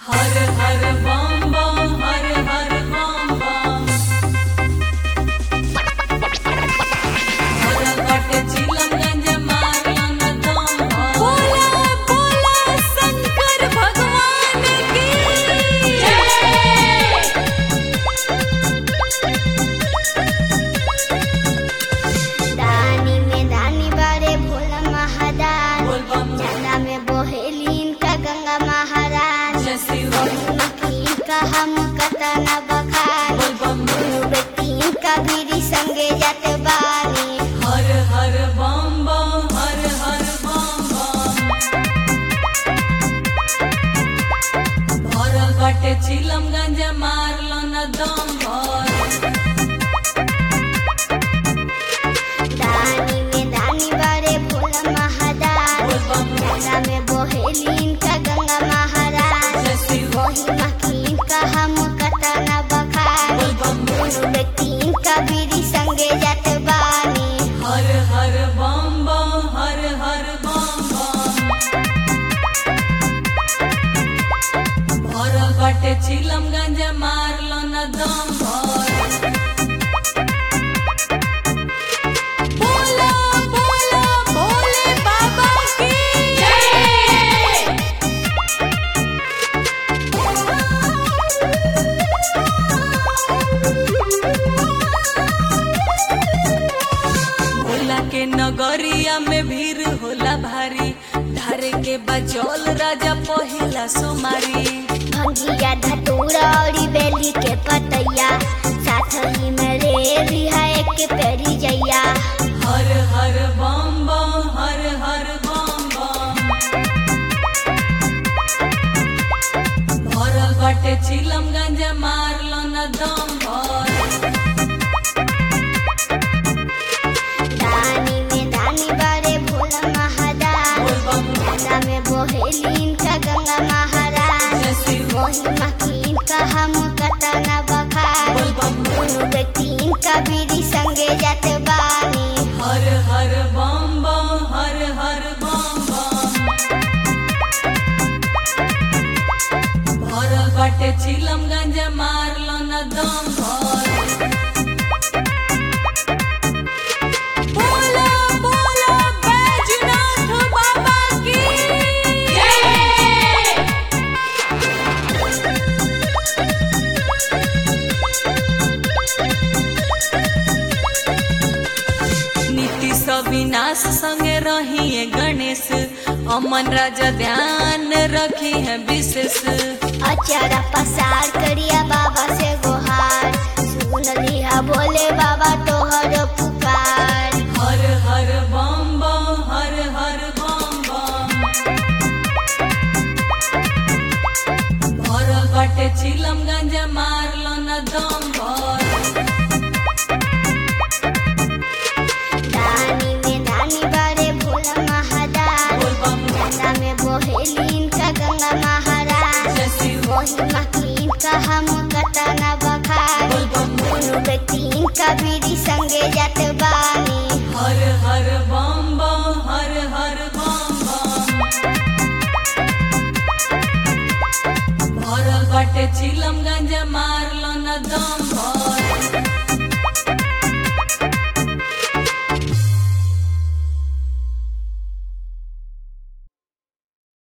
हर हर बम बम हर हर बम बम हर कट चिलमगंज मारलन दम बोला बोला शंकर भगवान की जय दानी में दानी बारे भोला महादान बोल बम चंदा में बोहेलीन का गंगा महाराज जय शिव मकीन का हम कतना बखान बोल बम बेटीन का बीरी संगे जाते बानी हर हर बम बम हर हर बम बम भर कटे चिलमगंज मारलन दम भर दानी में दानी बारे भोला महादान बोल बम चंदा में बोहेलीन का गंगा महाराज जय शिव वही मकीन का हम कतना बखान बोल बम बेटीन का बीरी संगे जाते बानी हर हर बम बम हर हर बम बम भर कटे चिलमगंज मारलन दम भर बोला बोला भोले बाबा की जय भोला के नगरिया में भीड़ होला भारी धारे के बचौल राजा पहिला सोमारी भंगिया धतूरा और बेली के पतैया साथ ही में रे रिहा एक पेरी जैया हर हर बम बम हर हर बम बम भर बटे चिलमगंज मारलन दम भर दानी में दानी बारे भोला महादान बोल बम गंगा में बोहेलीन का गंगा महाराज जय शिव वही मकीन का हम कतना बखान बोल बम दोनों बेटीन का बीरी संगे जाते बानी हर हर बम बम हर हर बम बम भर बटे चिलमगंज मारलन दम भर बोला बोला बैजनाथ बाबा की जय नीतीश अविनाश संगे रही गणेश अमन राजा ध्यान रखी है विशेष अचारा पसार करिया बाबा से गोहार सुन लिया बोले बाबा तोहर पुकार हर हर बम बम हर हर बम बम भर बटे चिलमगंज मारलन दम भर दानी में दानी बारे भोला महादान बोल बम गंगा में बोहेलीन का गंगा महाराज जय शिव वही मकीन का हम कतना बखान बोल बम दोनों बेटीन का बीरी संगे जाते बानी हर हर बम बम हर हर बम बम भर बटे चिलमगंज मारलन दम भर